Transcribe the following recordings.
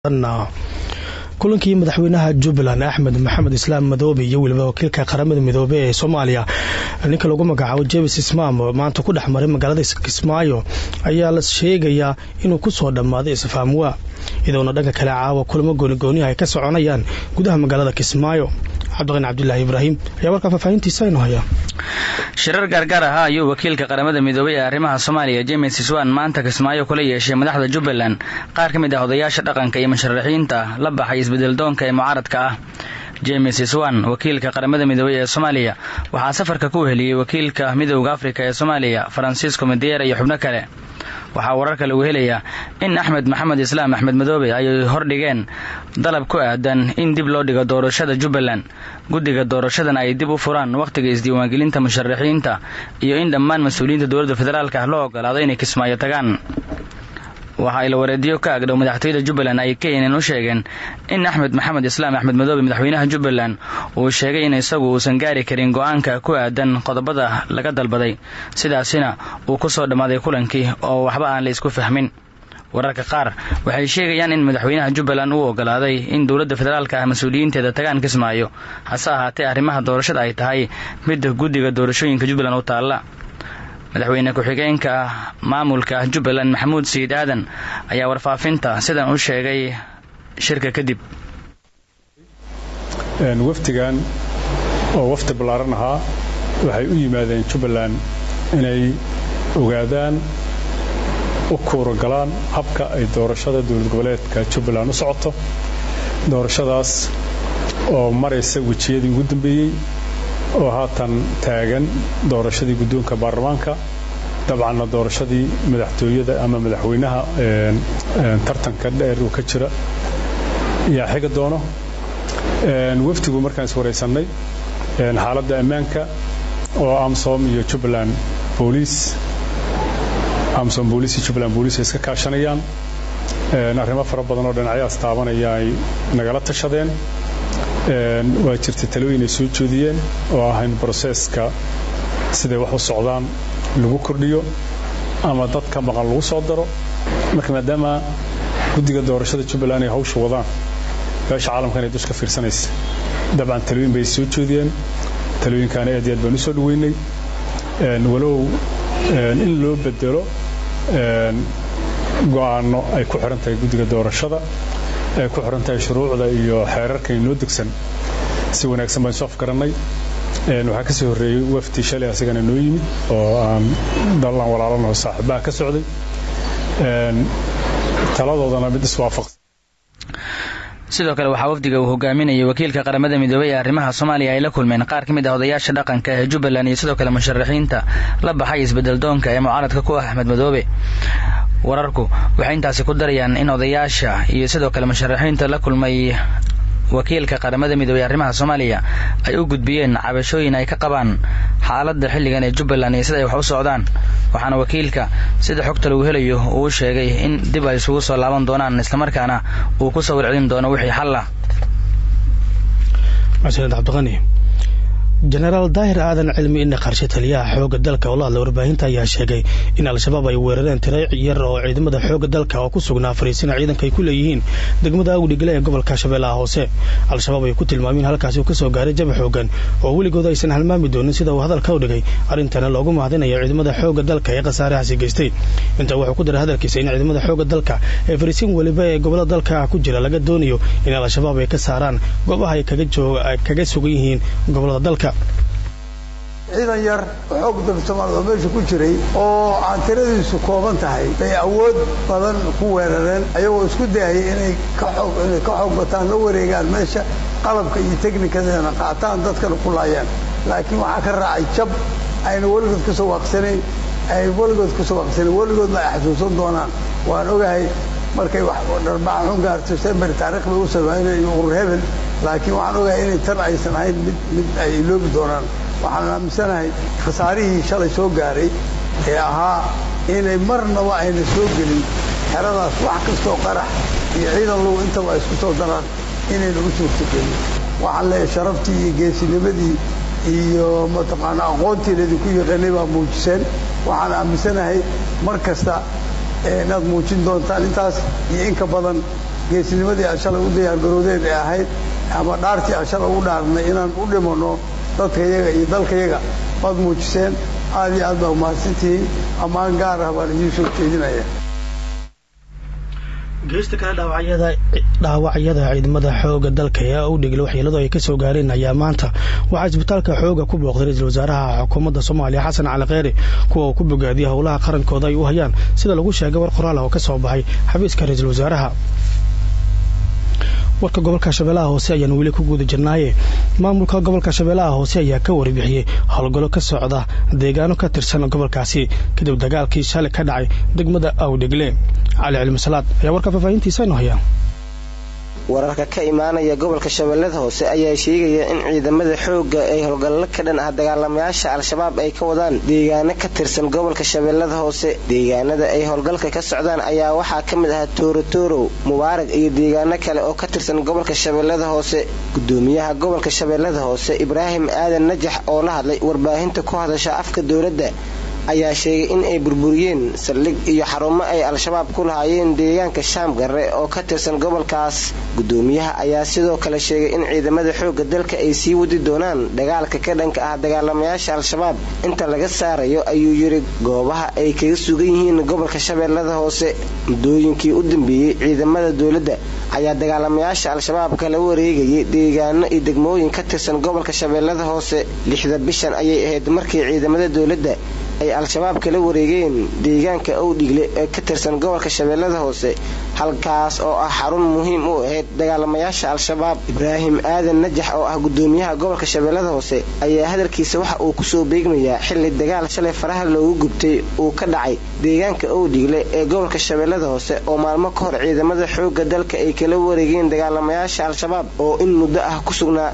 kulankii madaxweynaha jubbaland axmed maxamed islaam madoobe iyo weliba wakiilka qaramada midoobe ee soomaaliya ninka lagu magacaabo jebis ismaam oo maanta ku dhex maray magaalada kismaayo ayaa la sheegayaa inuu ku soo dhammaaday isfahamwaa iyadoona dhanka kale caawa kulamo goonigooniha ay ka soconayaan gudaha magaalada kismaayo cabdiqani cabdilaahi ibraahim ayaa warkaa faahfaahintiisa inoo haya shirar gaargaar ahaa ayuu wakiilka qaramada midoobay ee arrimaha soomaaliya james iswan maanta kismaayo kula yeeshay madaxda jubbaland qaar ka mid ah odayaasha dhaqanka iyo musharaxiinta la baxay isbedeldoonka ee mucaaradka ah james iswan wakiilka qaramada midoobey ee soomaaliya waxaa safarka ku weheliyey wakiilka midowda afrika ee soomaaliya faransiisco madeera iyo xubno kale waxaa wararka lagu helayaa in axmed maxamed islaam axmed madoobe ay hordhigeen dalab ku aadan in dib loo dhigo doorashada jubbaland guddiga doorashadan ay dib u furaan wakhtiga isdiiwaangelinta musharaxiinta iyo in dhammaan mas-uuliyiinta dowladda federaalk ah loo ogolaado inay kismaayo tagaan waxa ila wareediyo ka agdhow madaxtooyada jubbaland ay keenan u sheegeen in axmed maxamed islaam axmed madoobe madaxweynaha jubbaland uu sheegay in isagu uusan gaari karin go-aanka ku aadan qodobada laga dalbaday sidaasina uu ku soo dhammaaday kulankii oo waxba aan la isku fahmin wararka qaar waxay sheegayaan in madaxweynaha jubbaland uu ogolaaday in dowladda federaalka ah mas-uuliyiinteeda tagaan kismaayo hase ahaatee arrimaha doorashada ay tahay midda guddiga doorashooyinka jubbaland u taalla madaxweyne ku-xigeenka maamulka jubbaland maxamuud sayid aadan ayaa warfaafinta sidan u sheegay shirka kadib wafdigan oo wafdi ballaaran ahaa waxay u yimaadeen jubbaland inay ogaadaan u kuuragalaan habka ay doorashada dowlad goboleedka jubbaland u socoto doorashadaas oo maraysa wejiyadii ugu dambeeyey oo haatan taagan doorashadii guddoonka baarlamaanka dabcanna doorashadii madaxtooyada ama madaxweynaha tartanka dheer uu ka jira yaa xiga doono wafdigu markaan iswaraysannay xaaladda ammaanka oo amsom iyo jubbaland booliis amsom booliis iyo jubbaland booliis ay iska kaashanayaan arrimo fara badan oo dhinacyaas taabanaya ay nagala tashadeen waa jirtay talooyin ay soo jeediyeen oo ah in broseeska siday wax u socdaan lagu kordhiyo ama dadka maqan lagu soo daro marka maadaama guddiga doorashada jubbaland ay hawsha wadaan beesha caalamkan ay dushka fiirsanaysa dabcan talooyin bay soo jeediyeen talooyinkaana aad iyo aad baan u soo dhaweynay walow in loo bedelo go'aano ay ku xiran tahay guddiga doorashada ay ku xiran tahay shuruucda iyo xeerarka inoo degsan si wanaagsan baan isu afgarannay waxaa ka soo horreeyey wafdi shalay asagana noo yimid oo aan dallan walaalanaho saaxiibaha ka socday taladoodana mid iswaafaqsan sidoo kale waxaa wafdiga uu hogaaminayay wakiilka qaramada midoobey ee arrimaha soomaaliya ay la kulmeen qaar ka mid ah odayaasha dhaqanka ee jubbaland iyo sidoo kale musharaxiinta la baxay isbedeldoonka ee mucaaradka ku ah axmed madoobe wararku waxay intaasi ku darayaan in odayaasha iyo sidoo kale musharaxiinta la kulmay wakiilka qaramada midoobey arrimaha soomaaliya ay u gudbiyeen cabashooyin ay ka qabaan xaaladda xilligan ee jubbaland iyo sida ay wax u socdaan waxaana wakiilka sida xogta lagu helayo uu sheegay in dib ay isugu soo laaban doonaan islamarkaana uu ku sawir celin doono wixii xal ah maxamed cabdiqani jenaraal daahir aadan cilmi ina qarshe taliyaha xoogga dalka oo la hadla warbaahinta ayaa sheegay in al-shabaab ay weerareen tiro yar oo ciidamada xoogga dalka oo ku sugnaa fariisina ciidanka ay ku leeyihiin degmada awdhigale ee gobolka shabeellaha hoose al-shabaab ay ku tilmaameen halkaasi uu ka soo gaaray jaba xoogan oo weligood aysan halmaami doonin sida uu hadalka u dhigay arrintana loogu mahadinayo ciidamada xoogga dalka ee khasaarahaasi geystay intaa wuxuu ku daray hadalkiisa in ciidamada xoogga dalka ee fariisiin weliba ee gobolada dalka ku jira laga doonayo in al-shabaab ay ka saaraan goobaha ay kaga sugan yihiin gobolada dalka ciidan yar oo xoog dalka soomaalida oo meesha ku jiray oo aan tiradiisu kooban tahay bay awood badan ku weerareen ayagoo isku dayaya inay ka xoog inay ka xoog bataan la wareegaan meesha qalabka iyo teknikadeena qaataan dadkana ku laayaan laakiin waxaa ka raacay jab ayna weligood ka soo waaqsanayn ay weligood ka soo waaqsanayn weligoodna ay xasuusan doonaan waan ogahay markay wax dharbaax xun gaarto sember taarikh bay u sameynay iyo urur hebel laakiin waxaan ogahay inay tan aysan ahayn mid mid ay iloobi doonaan waxaan aaminsanahay khasaarihii shalay soo gaaray ee ahaa inay marnaba ayna soo gelin xeradaas wax kastoo qarax iyo ciidan low intaba ay isku soo daraan inayna u suurtagelin waxaan leeyahay sharaftii iyo geesinimadii iyo mataqaana aqoontiin idinku yaqaanay baa muujiseen waxaan aaminsanahay mar kasta inaad muujin doontaan intaas iyo inka badan geesnimadii aan shalay u diyaargaroodeed ee ahayd ama dhaartii aan shalay ugu dhaarnay inaan u dhimanno dadkayaga iyo dalkayaga waad muujiseen aad iyo aad baa umahadsantihiin ammaan gaar ah baan idiin soo jeedinaya geesta kale dhaawacyada ciidamada xooga dalka ee u dhigla waxyeeladu ay kasoo gaareen ayaa maanta waxaa isbitaalka xooga ku booqday ra-iisul wasaaraha xukuumadda soomaaliya xasan cali kheyre kuwa uu ku bogaadiyay howlaha qarankooda ay u hayaan sida lagu sheegay war qoraal ah oo ka soo baxay xafiiska ra-iisul wasaaraha warka gobolka shabeellaha hoose ayaan weli ku guda jirnaaye maamulka gobolka shabeellaha hoose ayaa ka warbixiyey howlgallo ka socda deegaano ka tirsan gobolkaasi kadib dagaalkii shalay ka dhacay degmada awdhegle cali cilmisalaad ayaa warka faahfaahintiisa inu haya wararka ka imaanaya gobolka shabeellada hoose ayaa sheegaya in ciidamada xoogga ay howlgallo ka dhan ah dagaalamayaasha al-shabaab ay ka wadaan deegaano ka tirsan gobolka shabeellada hoose deegaanada ay howlgalka ka socdaan ayaa waxaa ka mid ahaa toorotorow mubaarag iyo deegaano kale oo ka tirsan gobolka shabeellada hoose gudoomiyaha gobolka shabeellada hoose ibraahim aadan najax oo la hadlay warbaahinta ku hadasha afka dowladda ayaa sheegay in ay burburiyeen saldhig iyo xarumo ay al-shabaab ku lahaayeen deegaanka shaam garre oo ka tirsan gobolkaas gudoomiyaha ayaa sidoo kale sheegay in ciidamada xoogga dalka ay sii wadi doonaan dagaalka ka dhanka ah dagaalamayaasha al-shabaab inta laga saarayo ayuu yidhi goobaha ay kaga sugan yihiin gobolka shabeellada hoose muddooyinkii u dambeeyey ciidamada dowladda ayaa dagaalamayaasha al-shabaab kala wareegayay deegaano iyo degmooyin ka tirsan gobolka shabeellada hoose lixda bishan ayay ahayd markii ciidamada dowladda ay al-shabaab kala wareegeen deegaanka owdhigle ee ka tirsan gobolka shabeellada hoose halkaas oo ah xarun muhiim u ahayd dagaalamayaasha al-shabaab ibraahim aadan najax oo ah gudoomiyaha gobolka shabeellada hoose ayaa hadalkiisa waxa uu kusoo beegmayaa xilli dagaal shalay faraha loogu gubtay uu ka dhacay deegaanka owdhigle ee gobolka shabeellada hoose oo maalmo ka hor ciidamada xoogga dalka ay kala wareegeen dagaalamayaasha al-shabaab oo in muddo ah ku sugnaa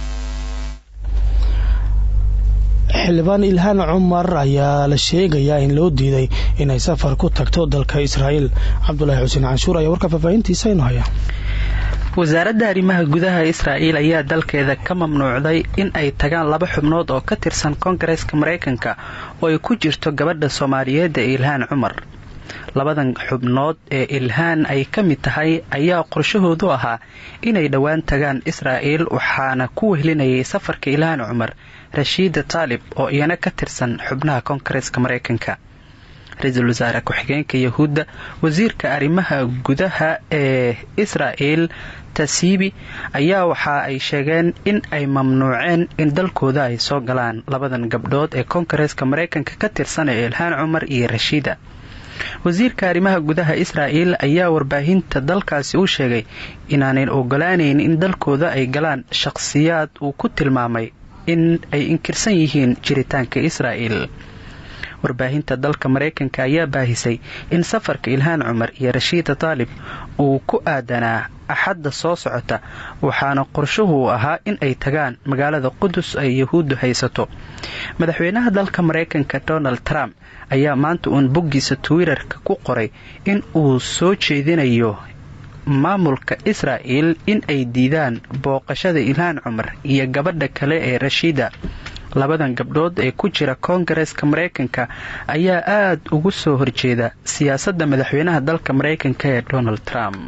xildhibaan ilhaan cumar ayaa la sheegayaa in loo diiday inay safar ku tagto dalka israa'iil cabdulaahi xuseen canshuur ayaa warka faahfaahintiisa inu haya wasaaradda arrimaha gudaha israa'iil ayaa dalkeeda ka mamnuucday in ay tagaan laba xubnood oo ka tirsan koongareeska maraykanka oo ay ku jirto gabadha soomaaliyeed ee ilhaan cumar labadan xubnood ee ilhaan ay ka mid tahay ayaa qorshahoodu ahaa inay dhowaan tagaan israa'iil waxaana ku wehlinayay safarka ilhaan cumar rashiida taalib oo iyana ka tirsan xubnaha koongareeska maraykanka ra-iisul wasaare ku-xigeenka yahuudda wasiirka arrimaha gudaha ee israa'el tasiibi ayaa waxa ay sheegeen in ay mamnuuceen in dalkooda ay soo galaan labadan gabdhood ee koongareeska maraykanka ka tirsan ee ilhaan cumar iyo rashiida wasiirka arrimaha gudaha israa'el ayaa warbaahinta dalkaasi u sheegay inaanay ogolaanayn in dalkooda ay galaan shaqhsiyaad uu ku tilmaamay in ay inkirsan yihiin jiritaanka israa'el warbaahinta dalka maraykanka ayaa baahisay in safarka ilhaan cumar iyo rashiida taalib uu ku aadanaa axadda soo socota waxaana qorshuhu ahaa in ay tagaan magaalada qudus ay yahuuddu haysato madaxweynaha dalka maraykanka donald trump ayaa maanta uun boggiisa twitter-ka ku qoray in uu soo jeedinayo maamulka israa'el in ay diidaan booqashada ilhaan cumar iyo gabadha kale ee rashiida labadan gabdhood ee ku jira koongareeska maraykanka ayaa aad ugu soo horjeeda siyaasadda madaxweynaha dalka maraykanka ee donald trump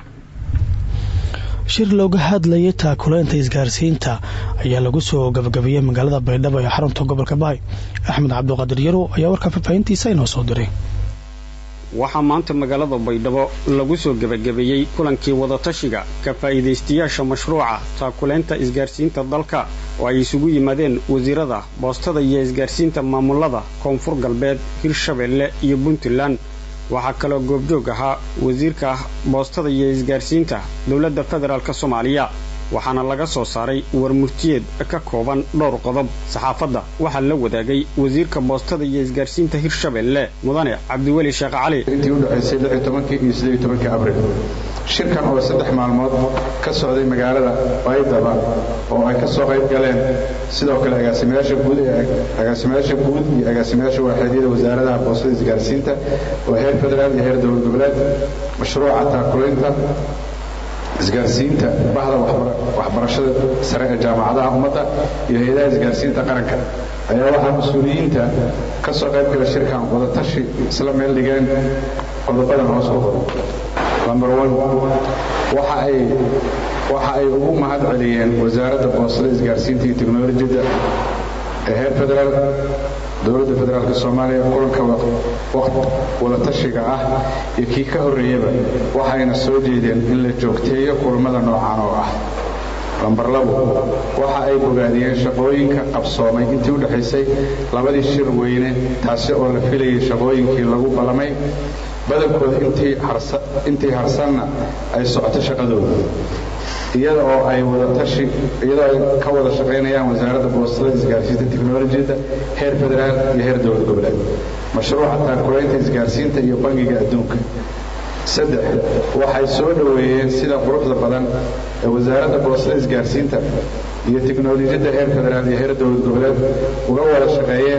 shir looga hadlayay taakuleynta isgaarsiinta ayaa lagu soo gabagabiyey magaalada baydhabo ee xarunta gobolka bahay axmed cabdiqaadir yarow ayaa warka faahfaahintiisa inoo soo diray waxaa maanta magaalada baydhabo lagu soo gebagabeeyey kulankii wadatashiga ka faa'iidaystayaasha mashruuca taakuleynta isgaarsiinta dalka oo ay isugu yimaadeen wasiirada boostada iyo isgaarsiinta maamulada koonfur galbeed hirshabeelle iyo puntland waxaa kaloo goobjoog ahaa wasiirka boostada iyo isgaarsiinta dowladda federaalk soomaaliya waxaana laga soo saaray warmurtiyeed ka kooban dhowr qodob saxaafadda waxaa la wadaagay wasiirka boostada iyo isgaarsiinta hirshabeelle mudane cabdiweli sheekh cali intii u dhexaysay iyo abril shirkan oo saddex maalmood ka socday magaalada baydaba oo ay ka soo qayb galeen sidoo kale agaasimayaasha guud agaasimayaasha guud iyo agaasimayaasha waaxeedyada wasaaradaha boostada isgaarsiinta oo heer federaal iyo heer dowlad goboleed mashruuca taakulaynta isgaarsiinta bahda waxbarashada sare ee jaamacadaha ummadda iyo hay-adaha isgaarsiinta qaranka ayaa waxaa mas-uuliyiinta ka soo qayb gala shirkan wadatashi isla meel dhigeen qodobadan hoos ku qoran number one waxa ay ugu mahad celiyeen wasaaradda boostada isgaarsiinta iyo teknolojiyadda ee heer federaal dowladda federaalk soomaaliya kulanka wadatashiga ah iyo kii ka horreeyaba waxayna soo jeedeen in la joogteeyo kulamada noocan oo ah lambar labo waxa ay bogaadiyeen shaqooyinka qabsoomay intii u dhexaysay labadii shir weyne taasi oo la filayay shaqooyinkii lagu ballamay badankooda intii harsanna ay socoto shaqadooda iyada oo ay wadatashi iyadoo ay ka wada shaqaynayaan wasaaradda boostada isgaarsiinta teknolojiyadda heer federaal iyo heer dowlad goboleed mashruuca taakulaynta isgaarsiinta iyo bangiga adduunka saddex waxay soo dhoweeyeen sida quruxda badan ee wasaaradda boostada isgaarsiinta iyo teknolojiyadda heer federaal iyo heer dowlad goboleed uga wada shaqeeyeen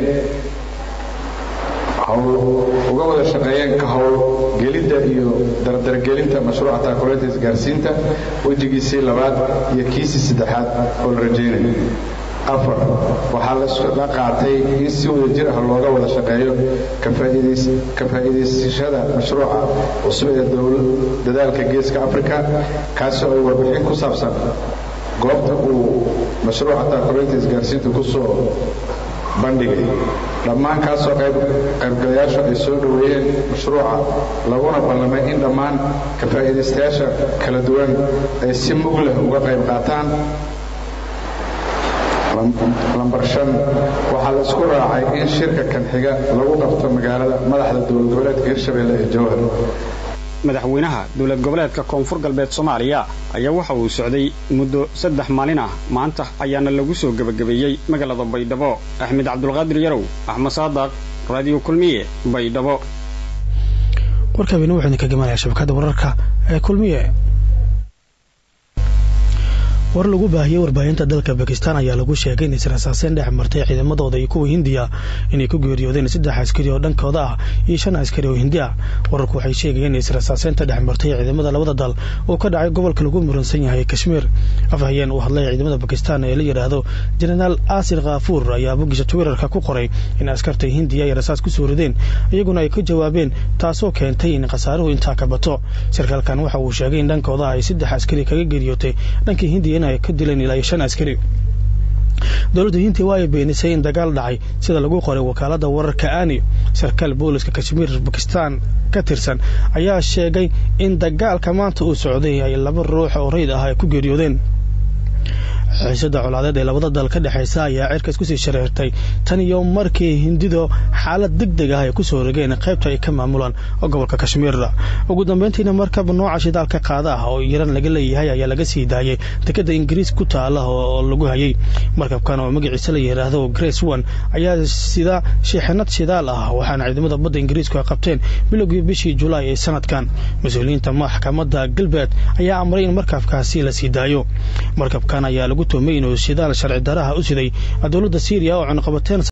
uga wada shaqeeyeen ka howlgelidda iyo dardargelinta mashruuca taakulaynta isgaarsiinta wejigiisii labaad iyo kiisii saddexaad oo la rajaynayo afar waxaa la qaatay in si wada jir ah looga wada shaqeeyo ka faa'iidaysashada mashruuca cusub ee dadaalka geeska africa kaasoo ay warbixin ku saabsan goobta uu mashruuca taakulaynta isgaarsiinta ku soo bandhigay dhammaan kaasoo qaybgalayaashu ay soo dhoweeyeen mashruuca laguna ballamay in dhammaan ka faa'iidaystayaasha kala duwan ay si mug leh uga qayb qaataan lambar shan waxaa la isku raacay in shirka kan xiga lagu qabto magaalada madaxda dowlad goboleedka hirshabelle ee jowhar madaxweynaha dowlad goboleedka koonfur galbeed soomaaliya ayaa waxa uu socday muddo saddex maalin ah maanta ayaana lagu soo gebagabeeyey magaalada baydhabo axmed cabdulqaadir yarow axmed saadaq raadiyo kulmiye baydhabo warkaabina wuxuu idinka gamanaya shabakadda wararka ee kulmiye war lagu baahiyey warbaahinta dalka bakistan ayaa lagu sheegay in israsaaseen dhex martay ciidamadooda iyo kuwa hindiya inay ku geeriyoodeen saddex askari oo dhankooda ah iyo shan askari oo hindi ah wararku waxay sheegayeen in israsaaseenta dhex martay ciidamada labada dal uu ka dhacay gobolka lagu muransan yahay kashmiir afhayeen uu hadlay ciidamada bakistan ee la yidhaahdo jenaraal asir khafuur ayaa bogisha twitterka ku qoray in askarta hindiya ay rasaas ku soo rideen iyaguna ay ka jawaabeen taasoo keentay in khasaaruhu intaa ka bato sarkaalkan waxa uu sheegay in dhankooda ay saddex askari kaga geeriyootay dhankii hindiya ay ka dileen ilaa iyo shan askari dowladda hindiya waa ay beenisay in dagaal dhacay sida lagu qoray wakaaladda wararka ani sarkaal booliska kashmiir bakistan ka tirsan ayaa sheegay in dagaalka maanta uu socday ay laba ruux oo rayd ah ay ku geeriyoodeen xiisada colaadeed ee labada dal ka dhexaysa ayaa cirka isku sii shareertay tan iyo markii hindidu xaalad deg deg ah ay ku soo rogeen qaybta ay ka maamulaan gobolka kashmiirda ugu dambeyntiina markab nooca shidaalka qaada ah oo iiraan laga leeyahay ayaa laga sii daayay dekada ingiriis ku taala oo lagu hayay markabkan oo magaciisa la yidhaahdo grace one ayaa sida sheexinad shidaal ah waxaana ciidamada badda ingiriisku ay qabteen bilowgii bishii julaay ee sanadkan mas-uuliyiinta maxkamadda galbeed ayaa amray in markabkaasi la sii daayo markabkan ayaa lagu tuhmay inuu shidaal sharci daraha u siday dowladda syriya oo cunaqabateen